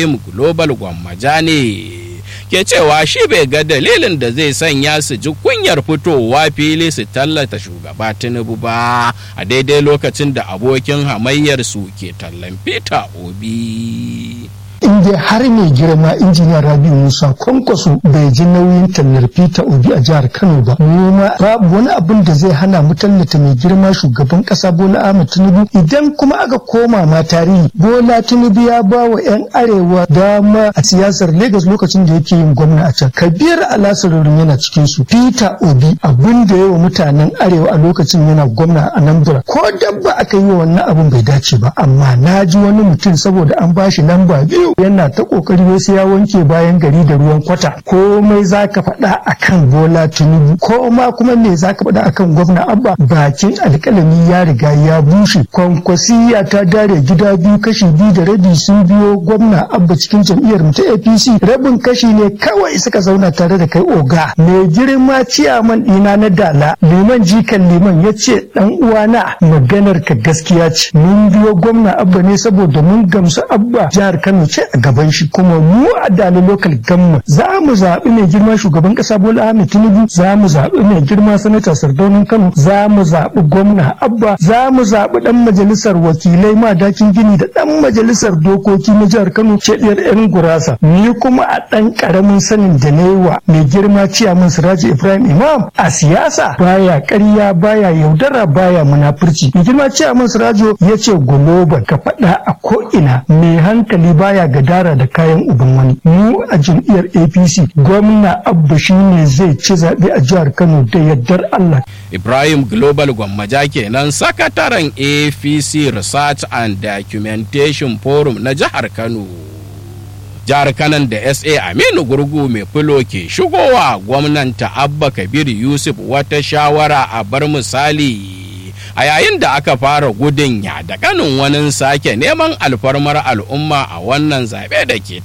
ibrahim global gwammaja ne ke cewa shi bai ga dalilin da zai sanya su ji kunyar fitowa fili su tallata shugaba tinubu ba a daidai lokacin da abokin hamayyar su ke tallan peter obi in dai har mai girma injiniya rabi musa kwankwaso bai ji nauyin tallar peter obi a jihar kano ba mu ma babu wani abin da zai hana mu tallata mai girma shugaban kasa bola ahmed tinubu idan kuma aka koma ma tarihi bola tinubu ya ba wa yan arewa dama a siyasar lagos lokacin da yake yin gwamna a can kabir alasarorin yana cikin su peter obi abin da yawa mutanen arewa a lokacin yana gwamna a anambra ko dabba aka yi wa wannan abin bai dace ba amma na ji wani mutum saboda an bashi lamba biyu yana ta kokari wasu ya wanke bayan gari da ruwan kwata komai zaka faɗa akan bola tinubu ko ma kuma me zaka faɗa akan gwamna abba bakin alƙalami ya riga ya bushe kwankwasiya ta dare gida biyu kashi biyu da rabi sun biyo gwamna abba cikin jam'iyyar mu ta apc rabin kashi ne kawai suka zauna tare da kai oga mai girma ciyaman ɗina na dala liman jikan liman ya ce ɗan uwana maganar ka gaskiya ce mun biyo gwamna abba ne saboda mun gamsu abba jihar kano ce a gaban shi kuma mu a dala local gamma za mu zaɓi mai girma shugaban ƙasa bola ahmed tinubu za mu zaɓi mai girma sanata sardaunin kano za mu zaɓi gwamna abba za mu zaɓi ɗan majalisar wakilai madakin gini da ɗan majalisar dokoki na jihar kano cediyar yan gurasa ni kuma a ɗan ƙaramin sanin da na yi wa mai girma ciyaman siraji ibrahim imam a siyasa baya ƙarya baya yaudara baya munafurci mai girma ciyaman sirajo ya ce global ka faɗa a ko'ina mai hankali baya gadara da kayan uban wani mu a jam'iyyar apc gwamna abba shine zai ci zaɓe a jihar kano da yardar allah ibrahim global gwammaja kenan sakataren apc research and documentation forum na jihar kano jihar kanan da sa aminu gurgu mai filo ke shigowa gwamnanta abba kabir yusuf wata shawara a bar misali a yayin da aka fara gudun ya da kanin wani sake neman alfarmar al'umma a wannan zaɓe da ke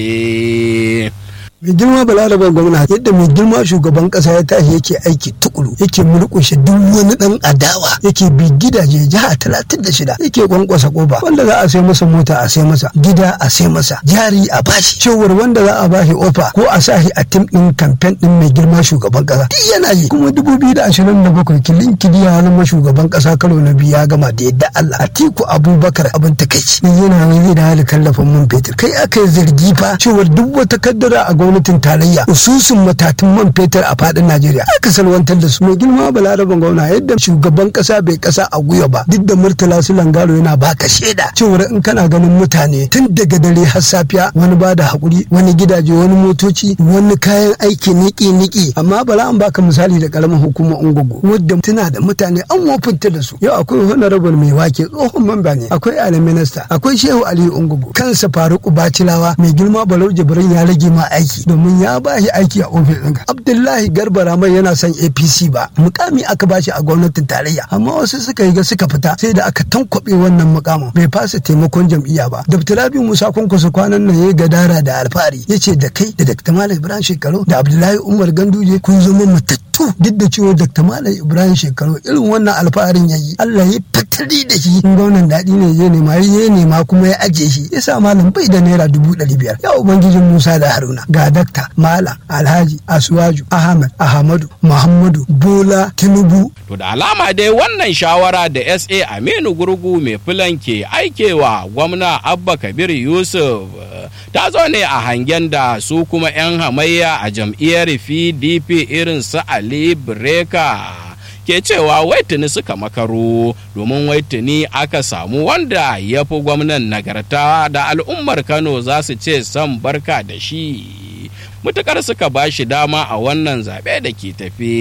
tafe. mai girma balarabar gwamna yadda mai girma shugaban kasa ya tashi yake aiki tukuru yake murkushe duk wani dan adawa yake bi gidaje jiha talatin da shida yake kwankwasa kofa wanda za a sai masa mota a sai masa gida a sai masa jari a bashi cewar wanda za a bashi ofa ko a sa shi a tim din kamfen din mai girma shugaban kasa duk yana yi kuma dubu biyu da ashirin da bakwai kilin kidi ya zama shugaban kasa karo na biyu ya gama da yadda Allah Atiku Abubakar abin takaici yana wani da hali kallafin man fetur kai aka yi zargi fa cewar duk wata kaddara a gwamnatin tarayya ususun matatun man fetur a fadin Najeriya aka salwantar da su mai girma balaraban gwamna yadda shugaban kasa bai kasa a guya ba duk da murtala su langaro yana baka shaida cewar in kana ganin mutane tun daga dare har safiya wani ba da hakuri wani gidaje wani motoci wani kayan aiki niki niki amma bala an baka misali da karamin hukumar ungugu wadda tana da mutane an wofinta da su yau akwai honorable mai wake tsohon mamba ne akwai ali minista akwai shehu aliyu ungugu kansa faruku bacilawa mai girma balau jibrin ya rage ma aiki domin ya ba shi aiki a ofis ɗinka. Abdullahi Garba Ramai yana son APC ba mukami aka ba shi a gwamnatin tarayya amma wasu suka yi ga suka fita sai da aka tankwabe wannan mukamin bai fasa taimakon jam'iyya ba. Dr. Rabi Musa Kwankwaso kwanan nan ya gadara da alfahari ya ce da kai da Dr. Malam Ibrahim Shekaru da Abdullahi Umar Ganduje kun zama matattu duk da cewa Dr. Malam Ibrahim Shekaru irin wannan alfaharin ya yi Allah ya fatari da shi gwamnan daɗi ne ya nema ya nema kuma ya ajiye shi ya sa malam bai da naira dubu ɗari biyar ya ubangijin Musa da Haruna ga dakta Malam Alhaji Asuwaju Ahmad Ahmadu Muhammadu Bola Tinubu. To da alama dai wannan shawara da SA Aminu Gurgu mai filan ke aikewa gwamna Abba Kabir Yusuf ta zo ne a hangen da su kuma 'yan hamayya a jam'iyyar PDP irin su Ali Breka. ke cewa waitini suka makaro domin waitini aka samu wanda ya fi gwamnan nagarta da al'ummar kano za su ce son barka da shi mutukar suka ba shi dama a wannan zaɓe da ke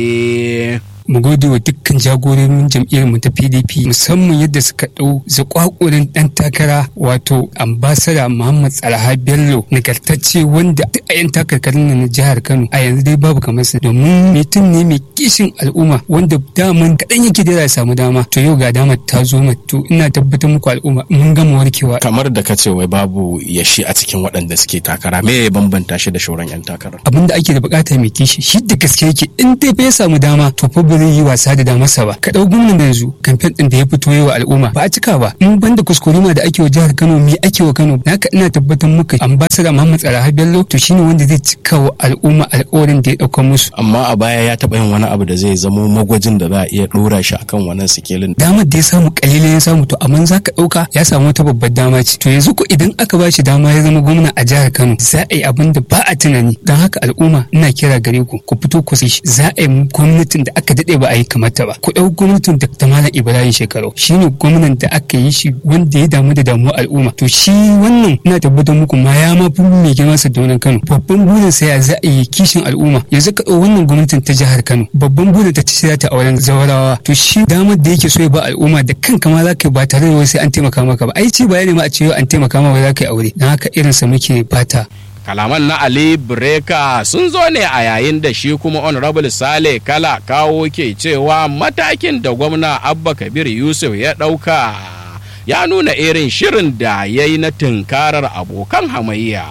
tafe. mu gode wa dukkan jagororin jam'iyyar mu ta PDP musamman yadda suka ɗau zakwakurin ɗan takara wato ambasada Muhammad Salaha Bello nagartacce wanda duk a yan takarkarin na jihar Kano a yanzu dai babu kamar sa domin mutum ne mai kishin al'umma wanda daman kaɗan yake da ya samu dama to yau ga dama ta zo to ina tabbatar muku al'umma mun gama warkewa. kamar da ka ce wai babu yashi a cikin waɗanda suke takara me ya bambanta shi da shauran yan takara. abin da ake da bukata mai kishi shi da gaske yake in dai bai samu dama to fa zai yi wasa da damarsa ba ka dau gwamnan yanzu kamfen din da ya fito yi wa al'umma ba a cika ba in banda kuskurima da ake wa jihar Kano me ake wa Kano haka ina tabbatar muka ambassador Muhammad Tsaraha Bello to shine wanda zai cika wa al'umma alƙawarin da ya dauka musu amma a baya ya taɓa yin wani abu da zai zamo magwajin da za a iya ɗora shi akan wannan sikelin damar da ya samu kalilin ya samu to amma za ka ɗauka ya samu wata babbar dama ce to yanzu ko idan aka ba shi dama ya zama gwamna a jihar Kano za a yi abin da ba a tunani don haka al'umma ina kira gare ku ku fito ku shi za a yi gwamnatin da aka daɗe ba a yi kamar ta ba ku ɗau gwamnatin da ta malam Ibrahim Shekaru shine gwamnan da aka yi shi wanda ya damu da damuwar al'umma to shi wannan ina tabbatar muku ma ya ma fi mai girma sa da Kano babban burin sa ya za a yi kishin al'umma yanzu ka ɗau wannan gwamnatin ta jihar Kano babban burin ta ta ta auren zawarawa to shi damar da yake so ya ba al'umma da kanka ma za ka yi ba tare da wasu an taimaka maka ba ai ce bayani ma a ce an taimaka maka za ka yi aure don haka irinsa muke fata kalaman na ali breka sun zo ne a yayin da shi kuma honorable sale kala kawo ke cewa matakin da gwamna abba kabir yusuf ya ɗauka ya nuna irin shirin da ya yi na tunkarar abokan hamayya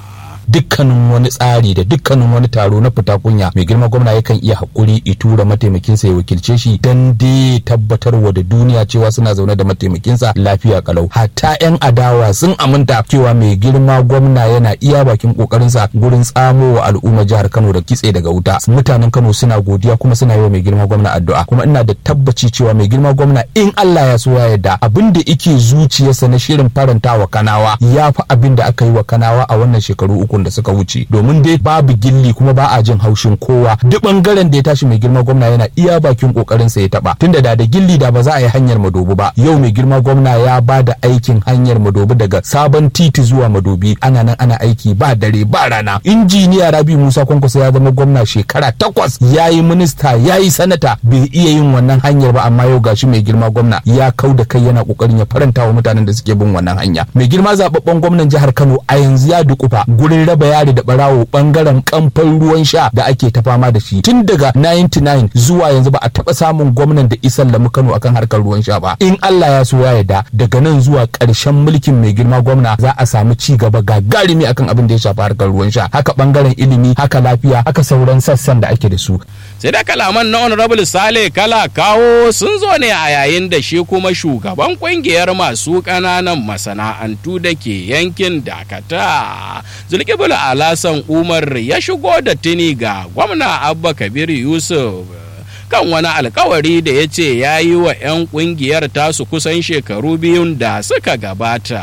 dukkanin wani tsari da dukkanin wani taro na fita kunya mai girma gwamna yakan iya hakuri i tura mataimakinsa ya wakilce shi dan dai tabbatarwa da duniya cewa suna zaune da mataimakinsa lafiya kalau hatta yan adawa sun aminta cewa mai girma gwamna yana iya bakin kokarinsa gurin tsamo wa al'umma jihar Kano da kitse daga wuta mutanen Kano suna godiya kuma suna yi wa mai girma gwamna addu'a kuma ina da tabbaci cewa mai girma gwamna in Allah ya so ya yarda abin da yake zuciyarsa na shirin faranta wa kanawa ya fi abin da aka yi wa kanawa a wannan shekaru uku da suka wuce domin dai babu gilli kuma ba a jin haushin kowa duk bangaren da ya tashi mai girma gwamna yana iya bakin kokarin sa ya taba tunda da da gilli da ba za a yi hanyar madobi ba yau mai girma gwamna ya ba da aikin hanyar madobi daga sabon titi zuwa madobi ana nan ana aiki ba dare ba rana injiniya rabi musa kwankwaso ya zama gwamna shekara takwas ya yi minista ya yi sanata bai iya yin wannan hanyar ba amma yau gashi mai girma gwamna ya kau da kai yana kokarin ya faranta wa mutanen da suke bin wannan hanya mai girma zababben gwamnan jihar kano a yanzu ya dukufa gurin raba yari da barawo bangaren kamfan ruwan sha da ake ta fama da shi tun daga 99 zuwa yanzu ba a taba samun gwamnan da isan lamu Kano akan harkar ruwan sha ba in Allah ya so ya yarda daga nan zuwa karshen mulkin mai girma gwamna za a samu ci gaba gagarumi akan abin da ya shafi harkar ruwan sha haka bangaren ilimi haka lafiya haka sauran sassan da ake da su sai da kalaman na honorable sale kala kawo sun zo ne a yayin da shi kuma shugaban kungiyar masu ƙananan masana'antu da ke yankin dakata zulkibul alasan umar ya shigo da tuni ga gwamna abba kabir yusuf kan wani alkawari da ya ce ya yi wa 'yan kungiyar tasu kusan shekaru biyun da suka gabata.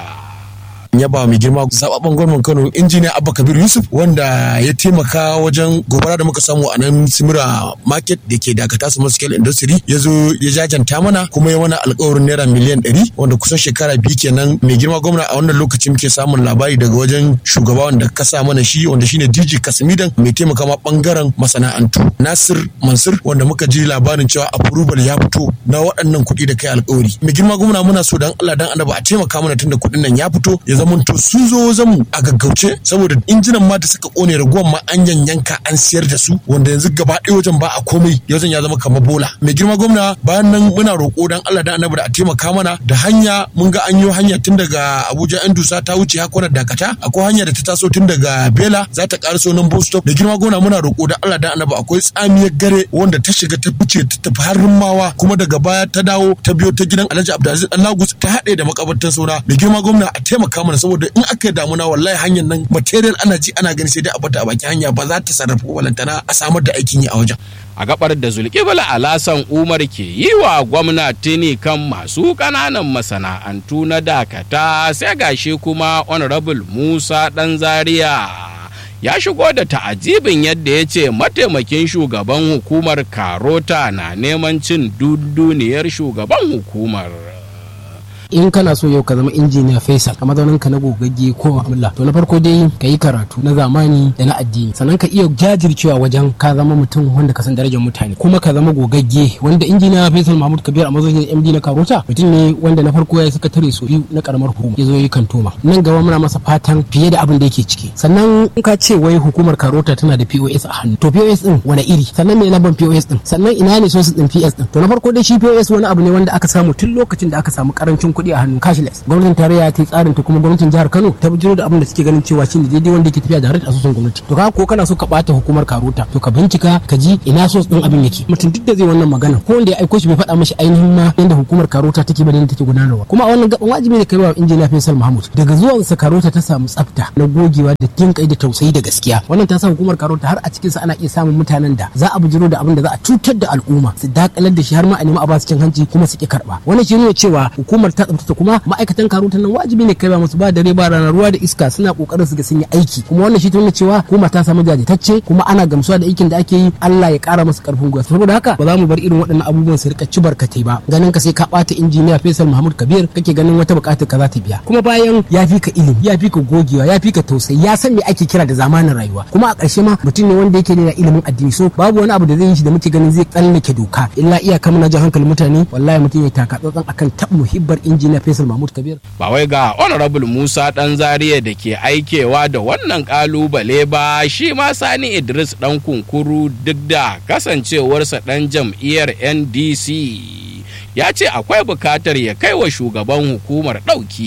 ya ba mai girma zababben gwamnan Kano injiniya Abba Kabir Yusuf wanda ya taimaka wajen gobara da muka samu a nan Simira Market da ke dakata su scale industry ya zo ya jajanta mana kuma ya mana alkawarin naira miliyan ɗari wanda kusan shekara biyu kenan mai girma gwamna a wannan lokacin muke samun labari daga wajen shugaba wanda ka sa mana shi wanda shine DJ Kasimidan mai taimaka ma bangaren masana'antu Nasir Mansur wanda muka ji labarin cewa approval ya fito na waɗannan kuɗi da kai alkawari mai girma gwamna muna so dan Allah dan annabi a taimaka mana tunda kuɗin nan ya fito ya zama to sun zo wajen mu a gaggauce saboda injinan ma da suka kone raguwan ma an yanyanka an siyar da su wanda yanzu gaba ɗaya wajen ba a komai wajen ya zama kamar bola mai girma gwamna bayan nan muna roƙo dan Allah da annabi da a taimaka mana da hanya mun ga an yi hanya tun daga Abuja yan dusa ta wuce hakonar dakata akwai hanya da ta taso tun daga Bela za ta ƙaraso nan bus stop da girma gwamna muna roƙo da Allah da annabi akwai tsamiyar gare wanda ta shiga ta fice ta tafi har mawa kuma daga baya ta dawo ta biyo ta gidan Alhaji Abdulaziz Allagus ta haɗe da makabartan sauna mai girma gwamna a taimaka mana saboda in aka damuna wallahi hanyar nan material ana ji ana gani sai dai a bata a bakin hanya ba za ta sarrafa walantana a samar da aikin yi a wajen a gabar da zulkibla alasan umar ke yi wa gwamnati ne kan masu kananan masana'antu na dakata sai gashi kuma honorable musa dan zaria ya shigo da ta'ajibin yadda ya ce mataimakin shugaban hukumar karota na neman cin dunduniyar shugaban hukumar in kana so yau ka zama injiniya faisal a mazaunin ka na gogagge ko mu'amala to na farko dai ka yi karatu na zamani da na addini sannan ka iya jajircewa wajen ka zama mutum wanda ka san darajar mutane kuma ka zama gogagge wanda injiniya faisal mahmud kabir a mazaunin md na karota mutum ne wanda na farko ya yi sakatare so biyu na karamar hukuma ya zo yi kantoma nan gaba muna masa fatan fiye da abin da yake ciki sannan in ka ce wai hukumar karota tana da pos a hannu to pos din wani iri sannan me lambar pos din sannan ina ne sosu din ps din to na farko dai shi pos wani abu ne wanda aka samu tun lokacin da aka samu karancin kuɗi a hannu cashless gwamnatin tarayya ta yi tsarin ta kuma gwamnatin jihar Kano ta bijiro da abin da suke ganin cewa shine daidai wanda yake tafiya da harkar asusun gwamnati to ka ko kana so ka bata hukumar karota to ka bincika ka ji ina so din abin yake mutum duk da zai wannan magana ko wanda ya aiko shi bai faɗa mashi ainihin ma yadda hukumar karota take ba da take gudanarwa kuma a wannan gaban wajibi ne kai wa injiniya Faisal Mahmud daga zuwan sa karota ta samu tsafta na gogewa da jin kai da tausayi da gaskiya wannan ta sa hukumar karota har a cikin sa ana iya samun mutanen da za a bijiro da abin da za a cutar da al'umma su dakalar da shi har ma a nemi a ba su cin hanci kuma su ki karba wannan shi ne cewa hukumar ta tsaftace kuma ma'aikatan karota nan wajibi ne kai ba musu ba dare ba rana ruwa da iska suna kokarin su ga sun yi aiki kuma wannan shi ta nuna cewa hukuma ta samu jajirtacce kuma ana gamsuwa da aikin da ake yi Allah ya kara masa karfin gwiwa saboda haka ba za mu bar irin waɗannan abubuwan su rika ci barkatai ba ganin ka sai ka bata injiniya Faisal Mahmud Kabir kake ganin wata buƙatar ka za ta biya kuma bayan ya fi ka ilimi ya fi ka gogewa ya fi ka tausayi ya san me ake kira da zamanin rayuwa kuma a ƙarshe ma mutum ne wanda yake da ilimin addini so babu wani abu da zai yi shi da muke ganin zai tsallake doka illa iyaka muna jan hankalin mutane wallahi mutum ya taka tsantsan akan tab muhibbar injiniya Faisal Mahmud Kabir ba wai ga honorable Musa dan Zariya da ke aikewa da wannan kalubale ba shi ma Sani Idris dan kunkuru duk da kasancewarsa dan jam'iyyar NDC ya ce akwai bukatar ya kai wa shugaban hukumar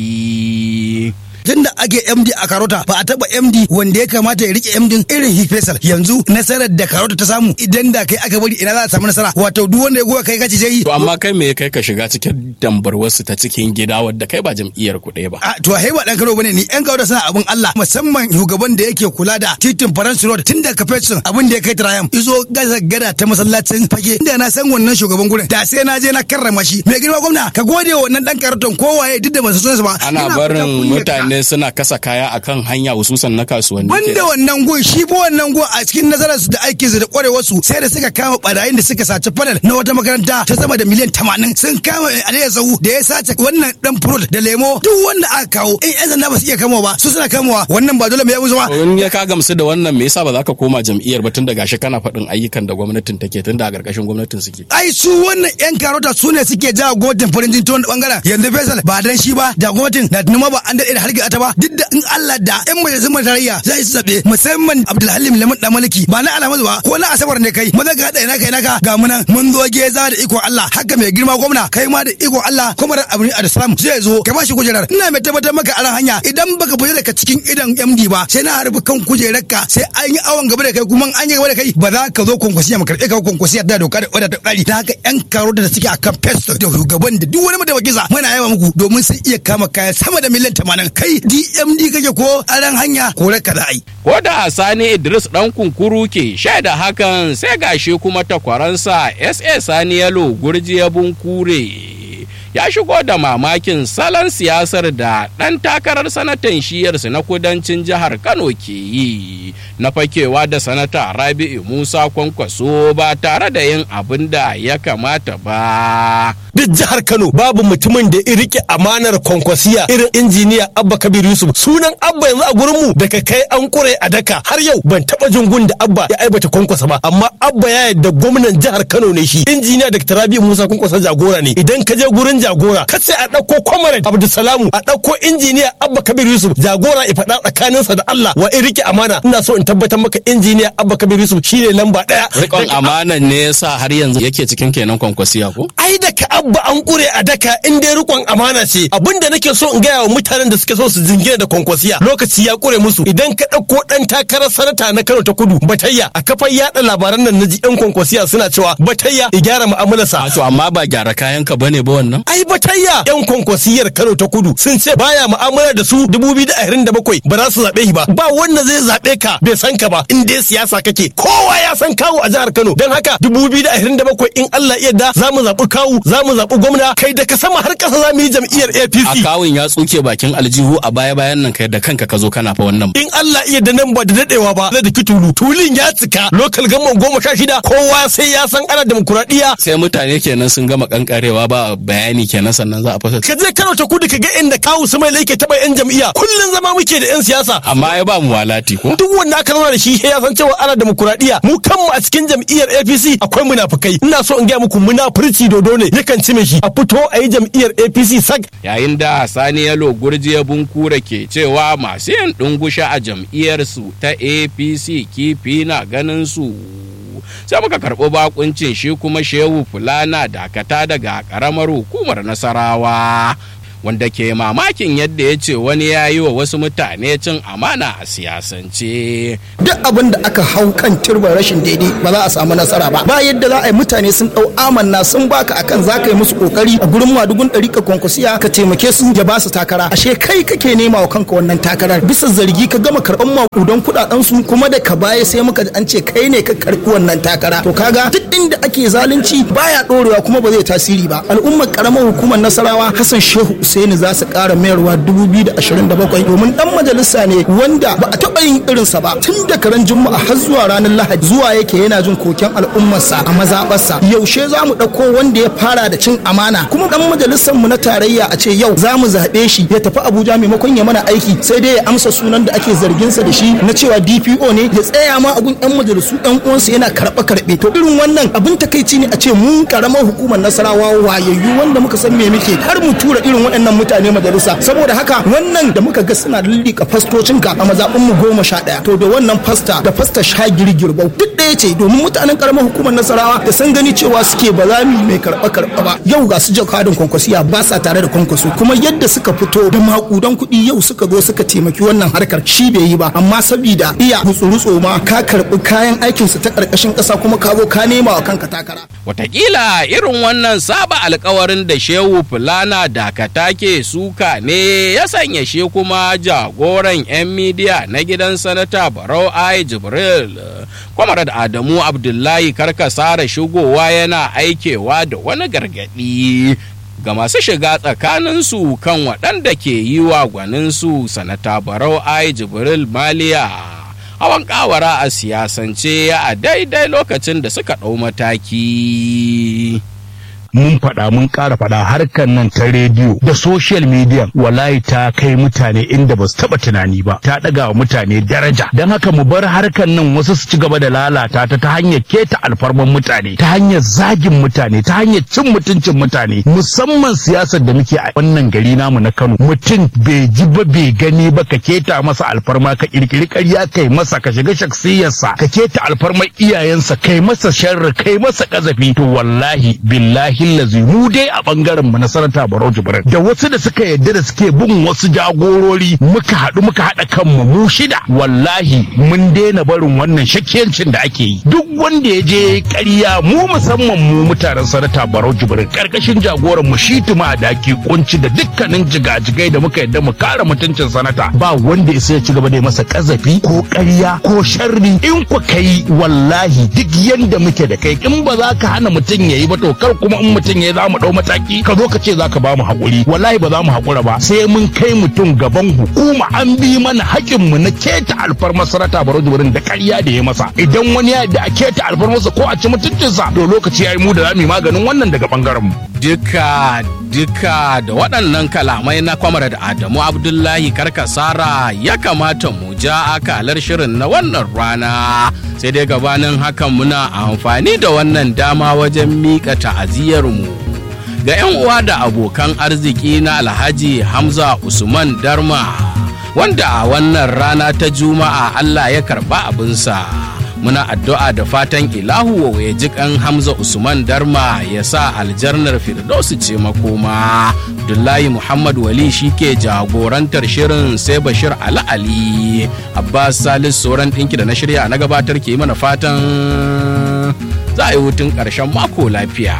ɗauki. tun da ake MD a Karota ba a taba MD wanda ya kamata ya rike MD irin Hik Faisal yanzu nasarar da Karota ta samu idan da kai aka bari ina za a samu nasara wato duk wanda ya goya kai kaci zai yi To amma kai me ya kai ka shiga cikin dambar wasu ta cikin gida wadda kai ba jam'iyyar ku ɗaya ba. a to hai ba dan Kano bane ni yan Karota suna abin Allah musamman shugaban da yake kula da titin France Road tun da kafetsun abin da ya kai Trayam izo gaza gada ta masallacin fage inda na san wannan shugaban gurin da sai na je na karrama shi mai girma gwamna ka gode wa wannan dan Karoton kowaye duk da ba su so ba Ana Ina barin fatan kunyarka. mutane suna kasa kaya akan hanya hususan na kasuwanni. Banda kenan. wannan gun shi fa wannan gun a cikin nazararsu da aikinsu da kwarewarsu sai da suka kama barayin da suka saci fanal na wata makaranta ta sama da miliyan tamanin sun kama Aliyu Zahu da ya sace wannan dan furut da lemo duk wanda aka kawo in yan sanda ba su iya kamawa ba su suna kamawa wannan ba dole mai yabu ba To in ya ka gamsu da wannan me yasa ba za ka koma jam'iyyar ba tun da gashi kana faɗin ayyukan da gwamnatin take tun da a ƙarƙashin gwamnatin suke. ai su wannan yan karota su ne suke jawo gwamnatin farin jini ta wani bangaren yanzu Faisal ba dan shi ba da gwamnatin da numa ba an daɗe da hargitsa ta ba duk da in Allah da yan majalisun tarayya za su zaɓe musamman Abdulhalim Lamun dan Maliki ba na alamadu ba ko na asabar ne kai maza ga haɗa ina kai naka ga munan mun zo geza da iko Allah haka mai girma gwamna kai ma da iko Allah kuma da abin Adasalam zai zo ka ba shi kujerar ina mai tabbatar maka a ran hanya idan baka fita daga cikin idan MD ba sai na harbi kan kujerarka sai an yi awon gaba da kai kuma an yi gaba da kai ba za ka zo kwankwasiya mu karɓe ka kwankwasiya da doka da oda ta ƙari da haka yan karo da suke akan festo da shugaban da duk wani mataimakin sa muna yaba muku domin sun iya kama kaya sama da miliyan tamanin kai DMD kake ko a ran hanya ko raka da ai. Ko da Sani Idris ɗan kunkuru ke shaida hakan sai gashi kuma takwaransa SA Sani Yalo Gurjiya Bunkure. Ya shigo da mamakin salon siyasar da ɗan takarar sanatan shiyarsu na kudancin jihar Kano ke yi na fakewa da sanata Rabi'u Musa Kwankwaso ba tare da yin abin da ya kamata ba. duk jihar Kano babu mutumin da ya rike amanar kwankwasiya irin injiniya Abba Kabir Yusuf sunan Abba yanzu a gurin mu daga kai an kure a daka har yau ban taba jin gun da Abba ya aibata kwankwasa ba amma Abba ya yadda gwamnan jihar Kano ne shi injiniya Dr. Rabi Musa kwankwasa jagora ne idan ka je gurin jagora ka ce a dauko Comrade Abdulsalamu a dauko injiniya Abba Kabir Yusuf jagora ya faɗa tsakaninsa da Allah wa in rike amana ina so in tabbatar maka injiniya Abba Kabir Yusuf shine lamba daya Rikon amanan ne yasa har yanzu yake cikin kenan kwankwasiya ko? ai da ka abba an kure a daka in dai rikon amana ce abinda nake so in gaya wa mutanen da suke so su jingina da kwankwasiya lokaci ya kure musu idan ka ɗauko ɗan takarar sanata na Kano ta Kudu Batayya a kafar yaɗa labaran nan naji yan kwankwasiya suna cewa Batayya ya gyara mu'amalarsa To amma ba gyara kayan ka bane ba wannan? ai Batayya yan kwankwasiyar Kano ta Kudu sun ce baya mu'amala da su 2027 ba za su zaɓe shi ba ba wanda zai zaɓe ka bai san ka ba in dai siyasa kake kowa ya san kawu a jihar Kano don haka 2027 in Allah ya yarda za mu zaɓi kawu za mu zaɓi gwamna kai da ka sama har ƙasa za mu yi jam'iyyar A APC kawun ya tsuke bakin aljihu a baya bayan nan kai da kanka ka zo kana fa wannan. in Allah iya da nan ba da dadewa ba zai da tulu tulin ya cika lokal gamman goma sha shida kowa sai ya san ana demokuraɗiyya Sai mutane kenan sun gama kankarewa ba bayani kenan sannan za a fasa. ka je Kano ta kudu ka ga inda kawu su mai laike taɓa yan jam'iyya kullum zama muke da yan siyasa Amma ya ba mu walati ko? duk wanda aka zauna da shi ya san cewa ana demokuraɗiyya mu kanmu a cikin jam'iyyar APC akwai munafukai ina so in gaya muku munafurci dodo ne yakan ci shi a fito a yi jam'iyyar APC sak Yayin da Sani Yalo Gurjiya Bunkure ke cewa masu yin ɗungusha a jam'iyyarsu ta APC kifi na ganin su. Sai muka karɓi bakuncin shi kuma Shehu Fulana dakata daga ƙaramar hukumar Nasarawa. wanda ke mamakin yadda ya ce wani ya yi wa wasu mutane cin amana a siyasance. duk abin da aka hau kan turban rashin daidai ba za a samu nasara ba ba yadda za a yi mutane sun dau amanna sun baka akan za ka yi musu kokari a gurin madugun ɗari ka kwankwasiya ka taimake su ya ba su takara ashe kai kake nema wa kanka wannan takarar bisa zargi ka gama karɓan makudan kuɗaɗen su kuma da ka baya sai muka an ce kai ne ka karɓi wannan takara to kaga duk inda ake zalunci baya ɗorewa kuma ba zai tasiri ba al'ummar karamar hukumar nasarawa hassan shehu usaini za su ƙara mayarwa 2027 domin dan majalisa ne wanda ba a taɓa yin irinsa ba tun da karen juma'a har zuwa ranar lahadi zuwa yake yana jin koken al'ummarsa a mazaɓarsa yaushe za mu ɗauko wanda ya fara da cin amana kuma dan majalisar mu na tarayya a ce yau za mu zaɓe shi ya tafi abuja maimakon ya mana aiki sai dai ya amsa sunan da ake zarginsa da shi na cewa dpo ne ya tsaya ma a gun yan majalisu yan uwansa yana karɓe karɓe to irin wannan abin takaici ne a ce mun karamar hukumar nasarawa wayayyu wanda muka san me muke har mu tura irin waɗannan mutane majalisa saboda haka wannan da muka ga suna lillika fastocinka a mazaɓin mu goma sha ɗaya to da wannan fasta da fasta shagiri girbau duk ɗaya ce domin mutanen karamar hukumar nasarawa da san gani cewa suke ba za mu mai karɓa karɓa ba yau ga su jakadin kwankwasiya ba sa tare da kwankwaso kuma yadda suka fito da makudan kuɗi yau suka zo suka taimaki wannan harkar shi bai yi ba amma sabida iya rutsu ma ka karɓi kayan aikinsu ta ƙarƙashin ƙasa kuma ka zo ka nema wa kanka takara. Wataƙila irin wannan saba alkawarin da shehu fulana dakata ke suka ne ya sanya shi kuma jagoran 'yan midiya na gidan sanata barau ai jibril kwamarad adamu abdullahi karkasara shigowa yana aikewa da wani gargaɗi ga masu shiga tsakaninsu kan waɗanda ke yi wa gwaninsu sanata barau ai jibril maliya hawan kawara a siyasance a daidai lokacin da suka ɗau mataki. mun faɗa mun ƙara faɗa harkar nan ta rediyo da social media wallahi ta kai mutane inda ba su taɓa tunani ba ta ɗaga wa mutane daraja don haka mu bar harkar nan wasu su ci gaba da lalata ta ta hanyar keta alfarman mutane ta hanyar zagin mutane ta hanyar cin mutuncin mutane musamman siyasar da muke a wannan gari namu na Kano mutum bai ji ba bai gani ba ka keta masa alfarma ka kirkiri ƙarya kai masa ka shiga shaksiyarsa ka keta alfarmar iyayensa kai masa sharri kai masa kazafi to wallahi billahi hillazi mu dai a bangaren mu na sanata Barau Jibrin da wasu da suka yadda da suke bin wasu jagorori muka haɗu muka haɗa kanmu mu shida wallahi mun daina barin wannan shakkiyancin da ake yi duk wanda ya je ƙarya mu musamman mu mutanen sanata Barau Jibrin karkashin jagoran mu shi tuma daki kunci da dukkanin jigajigai da muka yadda mu kare mutuncin sanata ba wanda isa ya ci gaba da masa kazafi ko ƙarya ko sharri in ku kai wallahi duk yanda muke da kai in ba za ka hana mutum yayi ba to kar kuma in mutum ya za mu ɗau mataki ka zo ka ce za ka ba mu haƙuri wallahi ba za mu haƙura ba sai mun kai mutum gaban hukuma an bi mana haƙin mu na keta alfarmar sarata baro wurin da ƙarya da ya masa idan wani ya da a keta alfarmarsa ko a ci mutuncinsa to lokaci ya yi mu da za mu yi maganin wannan daga ɓangaren mu. Duka duka da waɗannan kalamai na kwamar da Adamu Abdullahi Karkasara ya kamata mu ja akalar shirin na wannan rana sai dai gabanin hakan muna amfani da wannan dama wajen miƙa ta'aziyarmu ga 'yan uwa da abokan arziki na Alhaji Hamza Usman Darma wanda a wannan rana ta Juma'a Allah ya karɓa abinsa. muna addu'a da fatan ilahu ya ji kan hamza usman darma ya sa aljarnar firdausu ce makoma abdullahi muhammad wali shi ke jagorantar shirin sai bashir ali ali abbas salis sauran ɗinki da na shirya na gabatar ke mana fatan za a yi hutun ƙarshen mako lafiya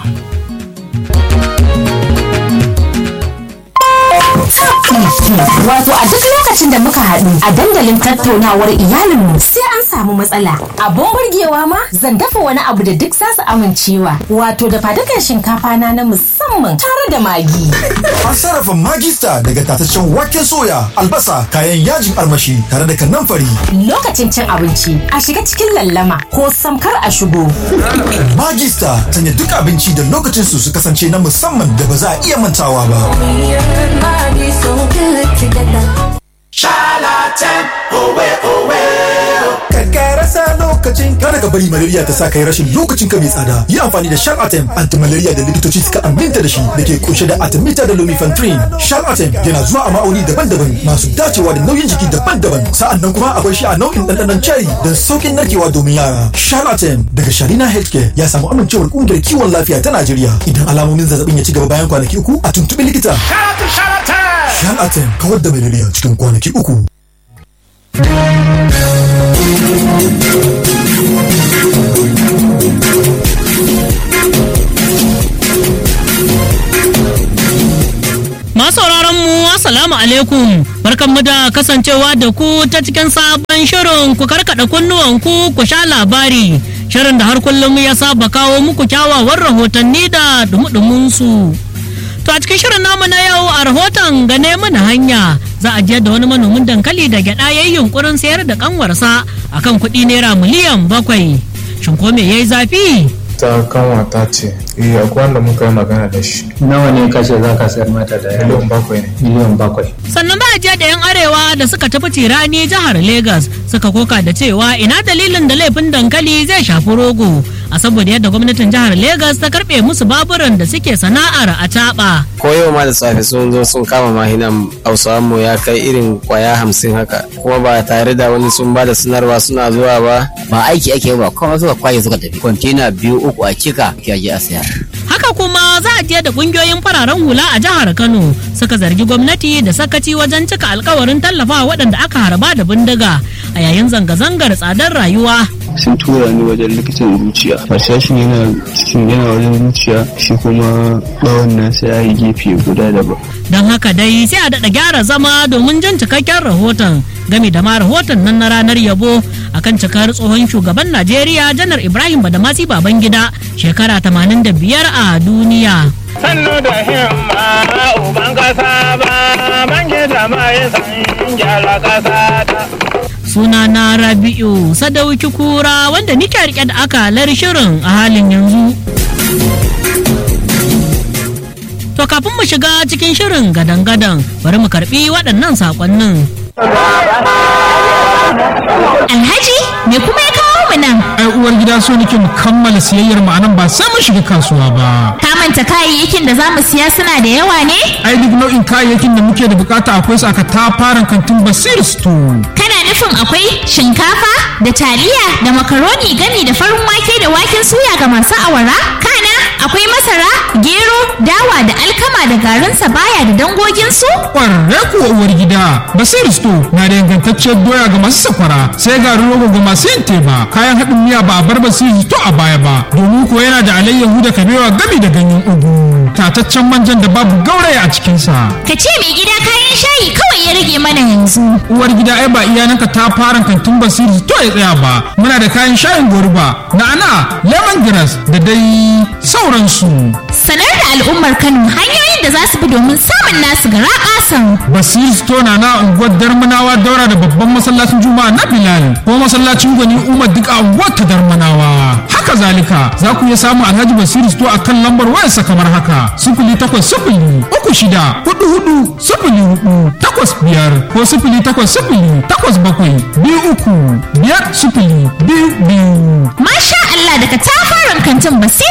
Wato a duk lokacin da muka haɗu a dandalin tattaunawar iyalinmu sai an samu matsala. Abun burgewa ma zan dafa wani abu da duk za su amincewa. Wato da fadukan shinkafa na na musamman tare da magi. An sarrafa magista daga tataccen waken soya, albasa, kayan yajin armashi tare da kanamfari. Lokacin cin abinci a shiga cikin lallama ko samkar a shigo. Magista sanya duk abinci da lokacin su su kasance na musamman da ba za a iya mantawa ba. Charlatan, owe owe. Karkara sa lokaci. lokacin kada ka bari malaria ta sa kai rashin lokacin ka mai tsada yi amfani da sharp atem anti-malaria da likitoci suka aminta da shi da ke kunshe da artemether da lumefantrine sharp atem yana zuwa a ma'auni daban-daban masu dacewa da nauyin jiki daban-daban sa'an nan kuma akwai shi a nau'in ɗanɗanon cherry don sauƙin narkewa domin yara sharp atem daga sharina healthcare ya samu amincewar ƙungiyar kiwon lafiya ta najeriya idan alamomin zazzabin ya ci gaba bayan kwanaki uku a tuntuɓi likita sharp atem kawar da malaria cikin kwanaki uku Masu mu Assalamu alaikum barkanmu da kasancewa da ku ta cikin sabon shirin ku karkada kunnuwan ku ku sha labari shirin da har kullum ya saba kawo muku kyawawan rahotanni da dumudumin su. To a cikin shirin namu na yau a rahoton gane mana hanya za a je da wani manomin dankali da gyada ya yi yunkurin sayar da kanwarsa akan kuɗi naira miliyan bakwai. Shin ko me yayi zafi? ta kanwata ce eh akwai wanda muka yi magana da shi nawa ne kashe za ka sayar mata da miliyan bakwai ne miliyan bakwai sannan ba jiya da yan arewa da suka tafi tirani jihar Legas suka koka da cewa ina dalilin da laifin dankali zai shafi rogo a saboda yadda gwamnatin jihar Legas ta karbe musu baburan da suke sana'ar a taɓa. ko yau ma da safe sun zo sun kama mahinan hausawan mu ya kai irin kwaya hamsin haka kuma ba tare da wani sun ba da sanarwa suna zuwa ba ba aiki ake ba kuma suka kwaye suka tafi kwantena biyu uku a cika ke je a sayar haka kuma za a je da kungiyoyin fararen hula a jihar kano suka zargi gwamnati da sakaci wajen cika alkawarin tallafawa waɗanda aka harba da bindiga a yayin zanga-zangar tsadar rayuwa sun tura ni wajen likitan zuciya harsashin yana cikin yana wajen zuciya shi kuma bawon nasa ya yi gefe guda daban don haka dai sai a daɗa gyara zama domin jin cikakken rahoton game da ma rahoton nan na ranar yabo akan cikar tsohon shugaban najeriya janar ibrahim badamasi babangida shekara 85 a duniya sannu da himma uban kasa ba bangida mai san gyara kasa ta suna na rabi'u sadauki kura wanda nike rike da akalar shirin a halin yanzu to kafin mu shiga cikin shirin gadan-gadan bari mu karbi waɗannan saƙonnin Alhaji me kuma ya kawo mu nan? Ai uwar gida so nake mu kammala siyayyar mu anan ba sai mun shiga kasuwa ba. Ka manta kayayyakin da zamu siya suna da yawa ne? Ai duk nau'in kayayyakin da muke da bukata akwai su aka tafaran kantin Basir Store. Kana nufin akwai shinkafa da taliya da makaroni gami da farin wake da waken suya ga masu awara? Kana akwai masara, gero, dawa da alkama da garin sabaya da dangoginsu? Ƙwararre kuwa uwar gida Basir Store na da ingantacciyar doya ga masu sakwara sai garin rogo ga masu yin teba kayan haɗin miya ba a bar Basir Store a baya ba domin kuwa yana da alayyahu da kabewa gami da ganyen ugu tataccen manjan da babu gauraya a cikinsa. Ka ce mai gida kayan shayi kawai ya rage mana yanzu. Uwar gida ai ba iyananka ta fara kantin Basir Store ya tsaya ba muna da kayan shayin goruba na'ana lemongrass da dai sauransu. Sanar da al'ummar Kano hanyoyin da za su bi domin samun nasu gara ƙasan. Basir Store na na unguwar Darmanawa daura da babban masallacin Juma'a na Bilal ko masallacin Gwani Umar duk a unguwar ta Darmanawa. Haka zalika za ku iya samun Alhaji Basir Store a kan lambar wayarsa kamar haka sifili takwas sifili uku shida hudu hudu sifili hudu takwas biyar ko sifili takwas sifili takwas bakwai biyu uku biyar sifili biyu biyu. Masha Allah daga tafarin kantin Basir